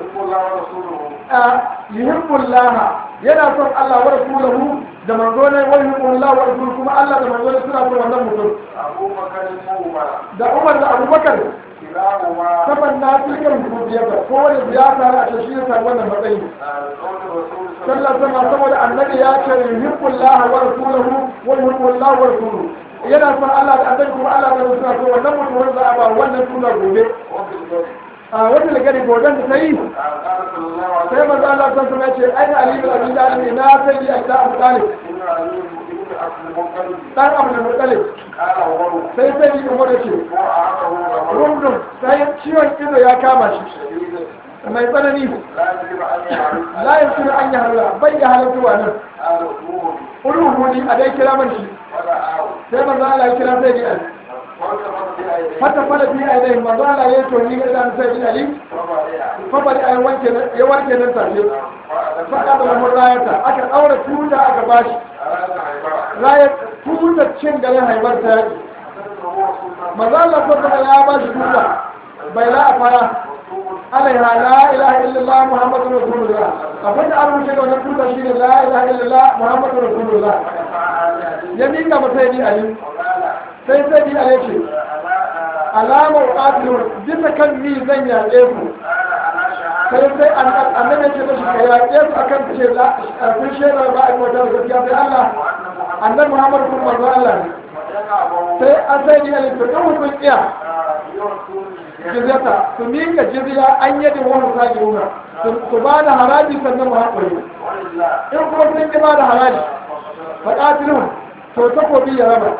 yuhibbullah yana son Allah wa rasulahu da manzo ne wa yuhibbullah wa rasuluhu kuma Allah da manzo ne suna son wannan mutum da Umar da Abubakar saban na cikin rububiyarsa ko wani ziyara a ce shi ya wannan matsayi sallar sama saboda annabi ya ce yuhibbullah wa rasuluhu wa yuhibbullah wa rasuluhu yana son Allah da annabi kuma Allah da suna so wannan mutum wanda za a ba wannan suna gobe a wata gari goben da ta yi sai manzo Allah san kuma ce ai Ali bin Abi Talib na sai ya ta Abu Talib dan Abu Talib sai sai yi umar ce rundun sai ciwon ido ya kama shi mai tsanani la ya suna an yi halala bai ya halartuwa nan uluhu a dai kira man shi sai manzo Allah ya kira sai Ali fata fara bi a dai manzo Allah ya to ni ga sai Ali fa bari ai wanke ya wanke nan tafi fa ka da mun rayata aka daura tuta aka bashi rayat tuta cin garin haibar ta yaki manzo Allah sallallahu ya bashi tuta bai la a fara alaiha la ilaha illallah muhammadu rasulullah abin da an rubuce da wannan tuta shine la ilaha illallah muhammadu rasulullah ya mika masa yi ali sai sai bi ale ce alamar qatilun bisa kan ni zan yaƙe ku sai sai annabi ce da shi ka yaƙe su akan ce la kun shaidar ba a wata gaskiya sai Allah annabi muhammad kuma manzo Allah ne sai an sai ni alif to in sun iya jizyata su miƙa jizya an yadda wani sake wuna su ba da haraji sannan mu haƙuri in kuma sun ƙi ba da haraji faƙatilun to takobi ya raba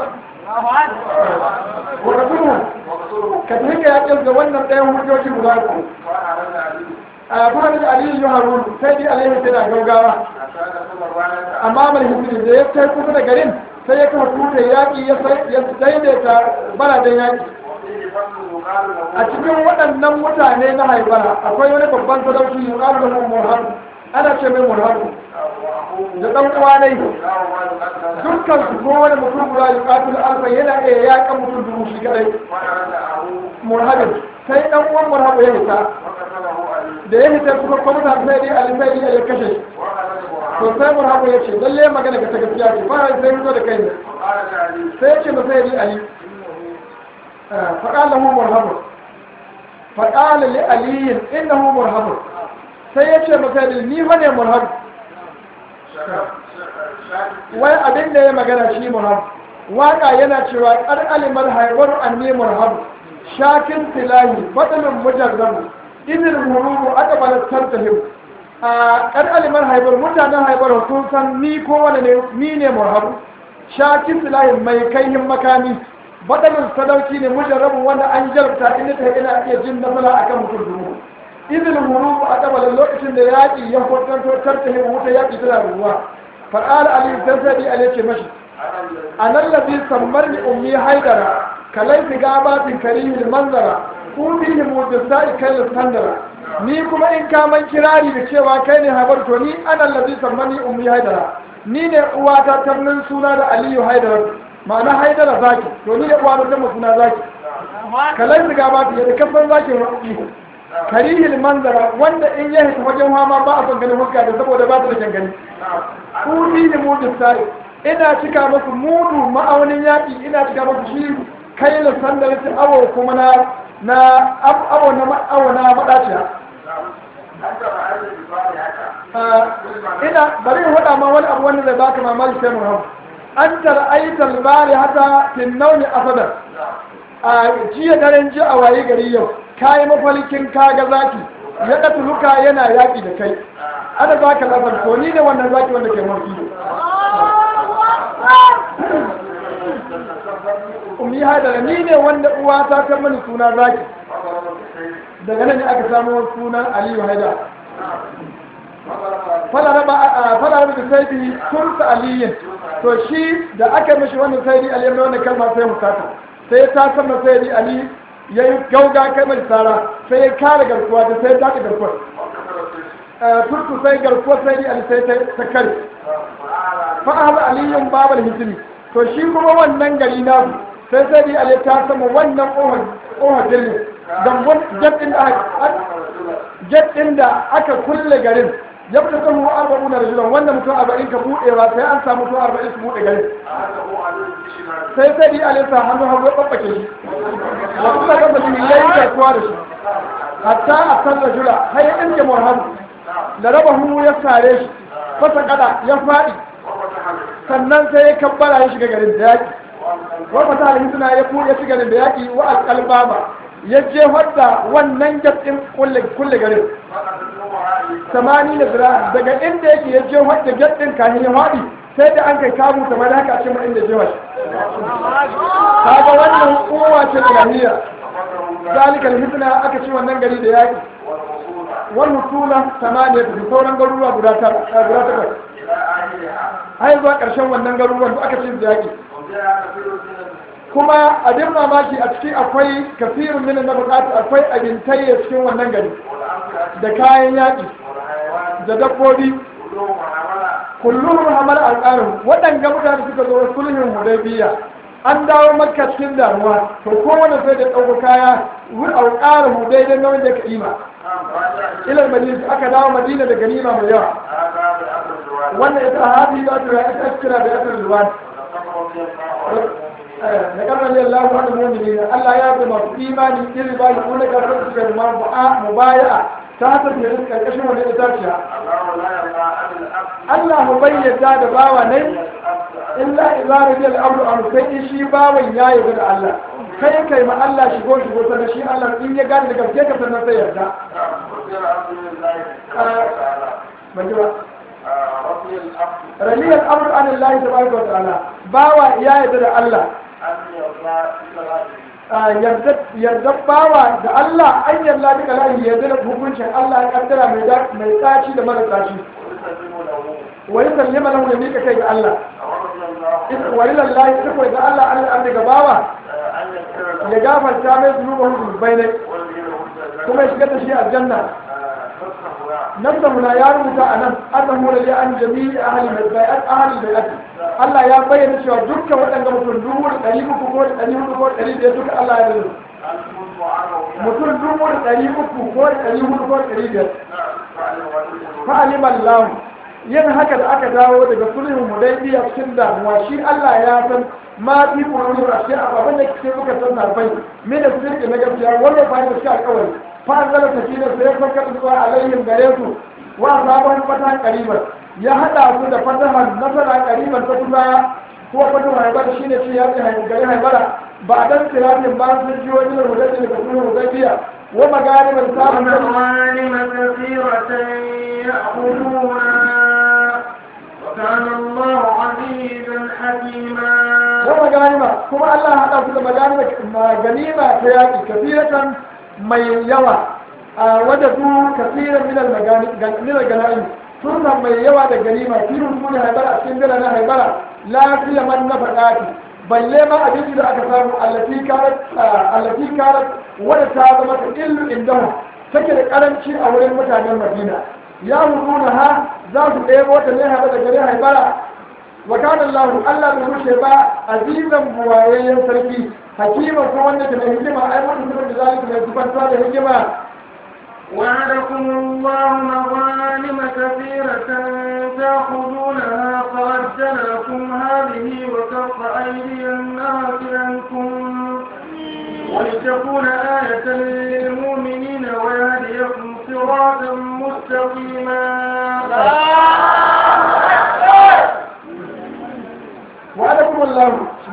wakatulun ka tafi ka yaƙin ga wannan ɗayan hujjoji guda uku a kuma da aliyu yi harun sai dai aliyu tana gaugawa amma mai hukumi da ya kai kusa da garin sai ya kafa tutar yaƙi ya daidaita baraden yaƙi a cikin waɗannan mutane na haibara akwai wani babban sadauki ya ƙaru da murharu ana ce mai murharu da ɗan uwa ne dukkan su ko wani mutum guda ya ƙatul alfa yana iya yaƙa mutum dubu shi kadai murhabin sai ɗan uwan murhabu ya hita da ya hita kuma kwamita sai dai alisai ya kashe shi to sai murhabu ya ce lalle magana ga ta gaskiya ce ba sai fito da kai ne sai ya ce masa ya bi ali فقال له مرهب فقال لعلي انه مرهب sai ya ce masa ni fa ne murhab wai abin da ya magana shi murhab waka yana cewa kar alimar haibar anni murhab shakin silahi fadlun mujarrab idil hurubu aqbalat tantahim a kar alimar haibar mutanen haibar sun san ni ko wani ne ni ne murhab shakin silahi mai kaihin makami baɗalin sadauki ne mujarrabin wanda an jarabta inda ta ina iya jin nasara a kan mutum dubu izinin huru a ƙabalin lokacin da yaƙi ya kwantanto tartahin wuta yaƙi tana ruwa faɗaɗa ali dan sai ali ce mashi a nan lafi sammar ni ummi haidara kalai fi gabatin karihi manzara kudihi mujassa kai sandara ni kuma in kaman kirari da cewa kai ne habar to ni anan lafi sammar ni ummi haidara ni ne uwata tamnin suna da aliyu haidara ma'ana haidara zaki to ni da uwa da zama suna zaki kalai riga ba ta da kafan zaki rufi karihil manzara wanda in ya hita wajen hama ba a son ganin huska da saboda ba ta da kyan gani kudi ne mudu sai ina cika masu mudu ma'aunin yaƙi ina cika masu shi kai da sandar ta awo kuma na na awo na awo na madaciya ina bari in faɗa ma wani abu wanda zai baka mamaki sai mu hau an tar'aita albari hata tinnauni asadar a jiya daren ji a waye gari yau kayi mafalikin kaga zaki ya ɗata luka yana yaƙi da kai ana za ka labar ko ni ne wannan zaki wanda ke mafi umi haidara ni ne wanda uwa ta ta mani suna zaki daga nan ne aka samu sunan aliyu haidara fara da saidi tursa aliyin to shi da aka mishi wannan saidi ali mai wannan kalma sai musata sai ta sama saidi ali ya yi gauga kai mai tsara sai ya kare garkuwa da sai ta garkuwa turku sai garkuwa saidi ali sai ta kare fa'ala aliyun babal hijiri to shi kuma wannan gari na sai saidi ali ta sama wannan ƙofar jirgin dambun jaddin da aka kulle garin ya fita kan mu arba'u na rajulan wanda mutum arba'in ka buɗewa sai an samu mutum arba'in su buɗe gari sai sai di alisa hannu hannu ya ɓaɓɓake shi da kuma ga mutum ya yi garkuwa da shi hatta a kan rajula har ya ɗinke muhammadu da raba hannu ya sare shi fasa kada ya faɗi sannan sai ya kabbara ya shiga garin da yaƙi wa fata alhin suna ya ya shiga garin da yaƙi wa alƙalbaba ya jefar da wannan gaɗin kulle garin samani da zira daga inda yake ya jefar da gaɗin kahin ya faɗi sai da an kai kamu kamar haka a cikin inda jefa shi kaga wannan kowa ce da lahiya zalikal hitna aka ci wannan gari da yaƙi wannan tula samaniya da sauran garuruwa guda takwas har zuwa ƙarshen wannan garuruwan da aka ci da yaƙi kuma abin mamaki a ciki akwai kasirin minin na bukatu akwai abintayya cikin wannan gari da kayan yaƙi da dabbobi kullum hamar alƙarin waɗanga mutane suka zo sulhin hudaybiya an dawo makka cikin damuwa to kowane sai da ɗauko kaya alƙarin hudai don nauyin da ka ima ilal madina aka dawo madina da ganima mai yawa wannan ita hadi za ta ita kira da asar ruwan da karnar yin lafi wani mummuni Allah ya zama masu imani iri ba yi kuna karfar su kai mubaya'a ta haka da yin karkashin wani itaciya الله لا يرضى عن الأبد Allah mu bayyana da bawa ne illa idza radiya al-amru an sai in shi bawan ya yarda da Allah kai kai ma Allah shigo shigo sannan shi Allah in ya gane da gaske ka sannan sai yarda وسير عبد الله تعالى ban ji ba رضي الأبد radiya al-amru an Allah tabaraka wa ta'ala bawa ya yarda da Allah أن يرضى بصلاته Ah, yarda yarda bawa da Allah an yarda duka lahi yarda da hukuncin Allah ya kaddara mai da- mai tsaci da mara tsaci ويسلم له wa yusallima lahu ya mika kai ga Allah ورضي الله in wa lillahi iko ga Allah Allah an daga bawa أن يغفر له ya gafarta mai zunuban zunubai ne ويدخله الجنة kuma ya shigar da shi aljanna نصره nafsa na ya rubuta a nan annahu la li an jami'i ahli al-bai'at ahli al-bai'at Allah ya bayyana cewa dukkan waɗanda mutum dubu da ɗari uku ko da ɗari hudu ko da ɗari biyar duka Allah ya rubuta المنذ عنه mutum dubu da ɗari uku ko da ɗari hudu ko da ɗari biyar فعل وليه fa'alim Allah yin haka da aka dawo daga sulhun hudaybiya cikin damuwa shi Allah ya san ma fi qulubi rashi ababan da kike muka san narbai me da sirri na gaskiya wannan fa da shi alƙawari fa anzala sakina sai ya fakar zuwa alaihim gare su wa sabon fata qariban ya hada su da fatahan nasara qariban ta kusa ko fatu haibar shine ce ya ce gari haibara ba dan tirafin ba sun ji wani hudaybiya daga sulhun hudaybiya wa magariban sabon ومغانم كثيرة يأخذونها وكان الله عزيزا حكيما wa maganima kuma Allah ya haɗa su da maganima ganima ta yaƙi kafiratan mai yawa a wadda su kafiran minal ganaim sun san mai yawa da ganima firin su ne haibara a cikin biranen haibara lafiya man na faɗaɗi balle ma abinci da aka samu allati karat allati karat wadda ta zama ta illu indahu take da karanci a wurin mutanen madina ya huduna ha za su ɗebo ta ne haɗa da gare haibara وكان الله ألا بمشي با عزيزا بوايا سركي حكيما فوانا كما هجما أي من سبب ذلك من سبب ذلك هجما وعدكم الله مغانم كثيرة تأخذونها فعجل لكم هذه وكف أيدي الناس عنكم ولتكون آية للمؤمنين ويهديكم صراطا مستقيما وعدكم الله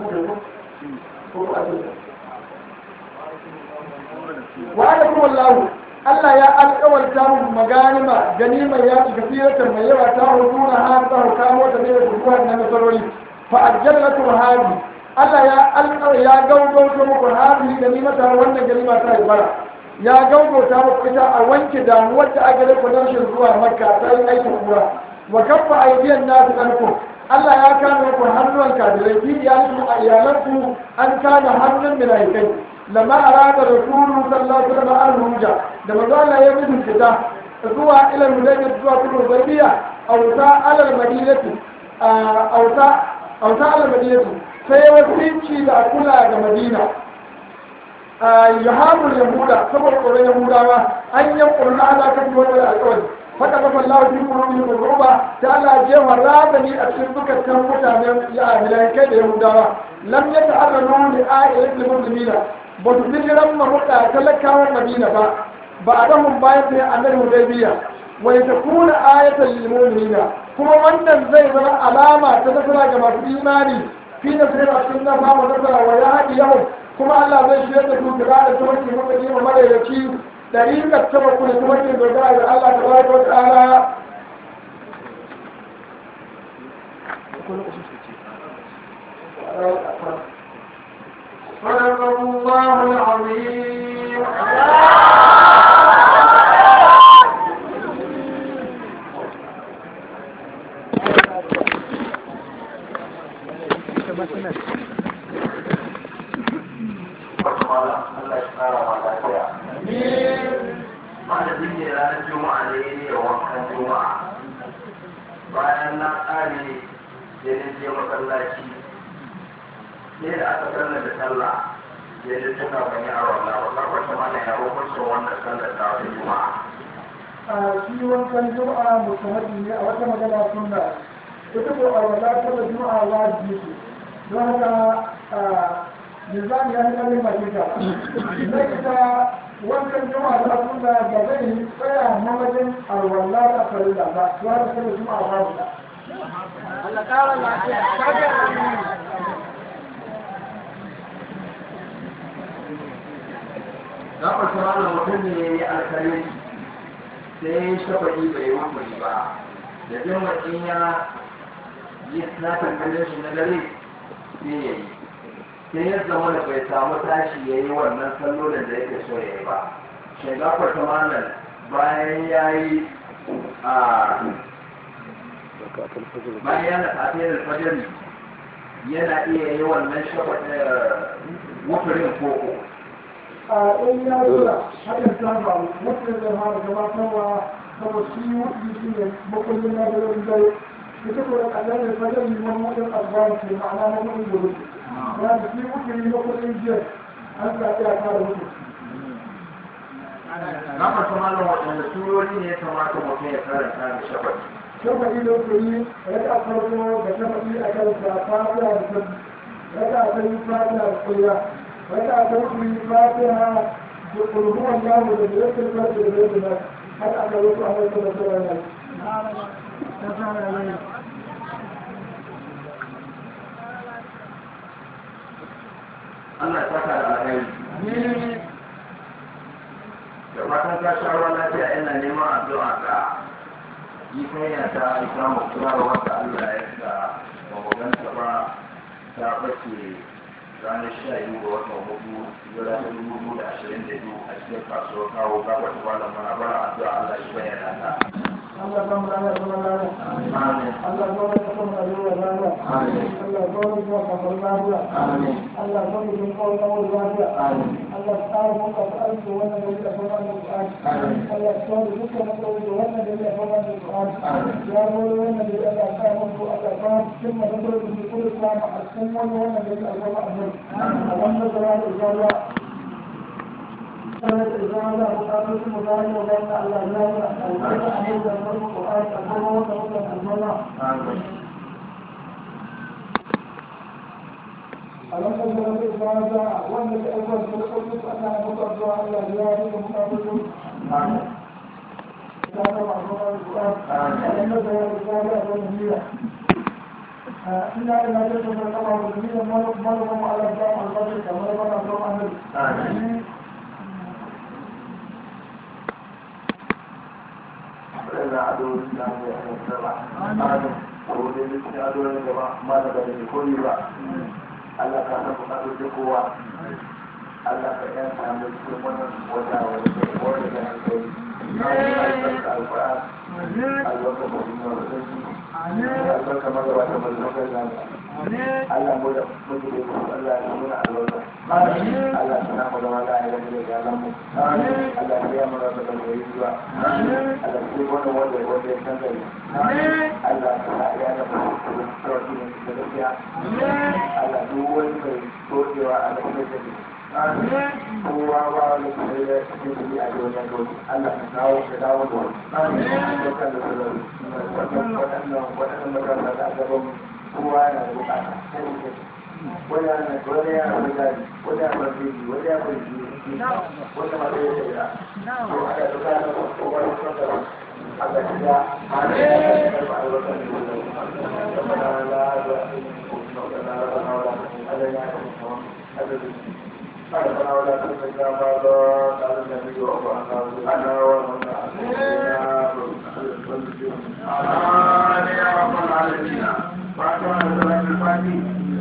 وعدكم الله Allah ya alƙawarta muku maganima ganimar ya ci kafiratan mai yawa ta huduna ha ta hukamo ta ne da kuwa na nasarori fa ajjallatu hadi Allah ya alƙawar ya gaugauta muku hadi ganimata wannan ganima ta ibara ya gaugauta muku ita a wanke damuwar da aka rike rashin zuwa makka ta yi aikin kura wa kaffa aidiyan nasu ankum Allah ya kame ku hannuwan kafirai fi iyalinku a iyalanku an kame hannun milaikai lama arada rasulu sallallahu alaihi wasallam al-hujja da manzo Allah ya mutu fita zuwa ila mudayyin zuwa kudu bayyiya auta alal madinati auta auta alal madinati sai wasinci da kula ga madina yahamul yahuda saboda tsoron yahudawa an yankuru na ala kan wani alƙawari faka kafa Allah fi qulubihim ruba ta Allah je warabani a cikin dukkan mutanen ya kai da yahudawa lam yata'arradu li ayatil muslimina ba su hijiran mahuda talakawan madina ba ba a dahun bayan sai annabi hudaybiya wai ta kuna ayatan lil mu'minina kuma wannan zai zama alama ta nasara ga masu imani fi nasara a cikin nafa wa nasara wa ya haɗi yau kuma Allah zai shirya da su kira da tawarki maka jima madaidaici dariƙar taba kuma tawarki dogara da Allah ta baraka wa ta'ala صدق الله العظيم Allah ya kara ma lafiya. Malamin ne ranar Juma'a ne ne da wankan Juma'a. Bayan na ƙare da na je masallaci. Sai da aka sallar da sallah. Ya ji tuna ban yi aron na ba. Karkwata mana ya hukunta wannan sallar ta wata Juma'a. a shi wankan juma'a musamman ne a wata magana sunna ita ko a wata ta juma'a wajibi ce don haka a nizami ya yi ƙarfin makinta na ita wancan juma'a da sunna da zai yi tsaya na wajen alwala da farilla ba ya da sai juma'a ba su Allah ƙara lafiya. Kaga na farko wannan mutum ne ya yi alkalin sai shafaɗi bai rukuni ba da jin mutum ya yi snafin ganin shi na dare sai ya yi sai ya zama da bai samu tashi ya yi wannan sallolin da yake so ya yi ba shagafar tamanin bayan ya yi a bayan yana tafiyar alfajari yana iya yi wannan shafaɗin wuturin koko a in ya zura hakan ta faru mutum zai fara gabatarwa saboda shi wuɗi shi ne makullin na da zai zai ita ko da ƙasar da fajar yi wani wajen albayan ke ma'ana na mutum gudu ya da shi wuɗi ne makullin jiyar an zaɓi a fara wuɗi na farko malam waɗanda turori ne ya kamata mutum ya karanta da shafaɗi shafaɗi da wuɗi yi raka a farko da shafaɗi a kan sa fatiha da sabbi raka a kan fatiha da kuya raka a kan kuyi fatiha da ƙulhuwan yamu da direktin farko da zai da har aka wasu a wasu da sauran nan ta fara yana Allah ya saka da alheri da fatan ka sha ruwan lafiya ina neman addu'a ga yi kanya ta islamu kuma wanda Allah ya sa ba mu ganta ba ta bace ranar sha biyu ga watan hudu zuwa ta dubu biyu da ashirin da biyu a cikin kasuwar kawo gabar malam mana bara addu'a Allah shi bayyana ta. Allah ba mu rana kuma rana Amin. Allah ba mu kuma rana rana Amin. Allah ba mu kuma kafar lafiya Amin. Allah ba mu kuma kawo kawo lafiya Amin. Allah tsara mu ka aiki wannan da yake kuma da Qur'ani Amin. Allah tsara duka mu kawo da wannan da yake kuma da Qur'ani Amin. ya mu wannan da yake ka mu ko Allah ba mu kuma da kullu da kullu sama a cikin wannan wannan da yake kuma annabi Allah da ya da كانت إزالة وقابلت مبارك وبين الأعلام البيت أمير المرء القرآن الأمر وتوكل المرء Amin. ألم تجد الإزالة وأن الأول في القدس أنها مقدرة على زيادة مقابل Amin. إزالة معصومة القرآن ألم تجد الإزالة والنبية إلا إلا تجد القمر والنبية مرهم على الجامع البدر كما يبنى الجامع النبي Amin. waɗanda addu'o'i da mu ya kan sama amin ko da duk addu'o'i da ba ma da bane ko yi ba Allah ka san bukatun da kowa Allah ka yan samu cikin wannan wata wani kai wani da an kai na albarka alquran albarka ko dinga da sai albarka ma da wata mallaka da Allah mu da muke da ku Allah ya muna albarka Allah ya samu da wala ya da ya lamu Allah ya mu da da yi zuwa Allah ya wani wanda wanda ya san gari Allah ya ya da mu da sauki ne da gaskiya Allah duk wani mai dodewa a cikin da kowa ba wani kuma ya cikin da a wajen dole Allah ka dawo ka dawo da wani dukkan da su waɗannan waɗannan matasa da aka gaban kowa yana da bukata wani yana wani yana da gari wani yana da fiji wani yana da fiji wani ma da ya tsaya to aka duka da kowa da kwanta Allah ya ga hali da ya karɓa albarkar da ya zama da la da Allah ya kuma Allah ربنا ولا تزكى بعض على النبي وأنا أنا ومن آمين يا رب العالمين فاتحة صلاة الفاتحة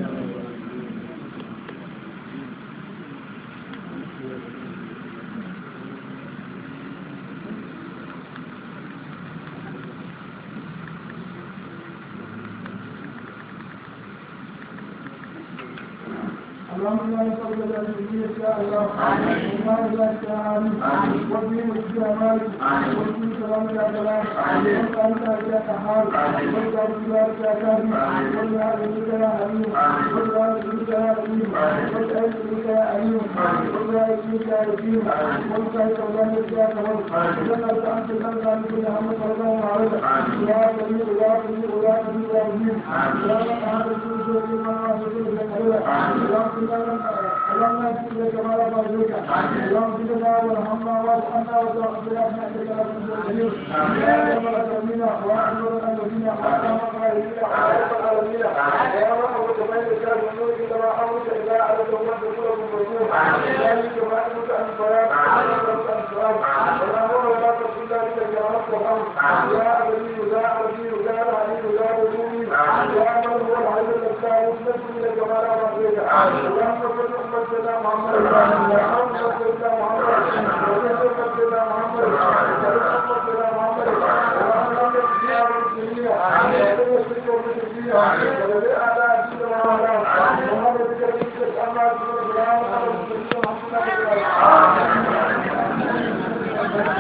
اللهم لا يصل الى الجنه يا الله وما لا تعالى وفي الجمال وفي سلام يا جلال وانت انت يا قهار وانت بجارك يا كريم وانت بك يا حليم وانت بك يا رحيم وانت بك يا عليم وانت بك يا يتيم وانت بك يا كريم وانت انت من كان كل هم فرضا وعرضا يا كريم يا كريم يا كريم يا رحيم يا قهار الجود والجمال والجود والجلال يا اللهم اغفر لك ما لا مرجوك اللهم اغفر لنا وارحمنا وارحمنا وتغفر لنا انك لا تنسى يا رب العالمين واحمد الذين احسنوا وقائلين وعلى العالمين يا رب وتبين شر النور كما امرك الى على توبه كل مبروك ذلك ما امرك ان فيا امرك ان سؤال ولا هو ولا تقول ذلك يا رب الامر يا ابدي يا ابدي يا علي يا رسولي يا من هو العلي الاسلام مسلم الى جمال امرك اللهم صل على سيدنا محمد اللهم صل على محمد اللهم صل على محمد اللهم صل على محمد اللهم صل على محمد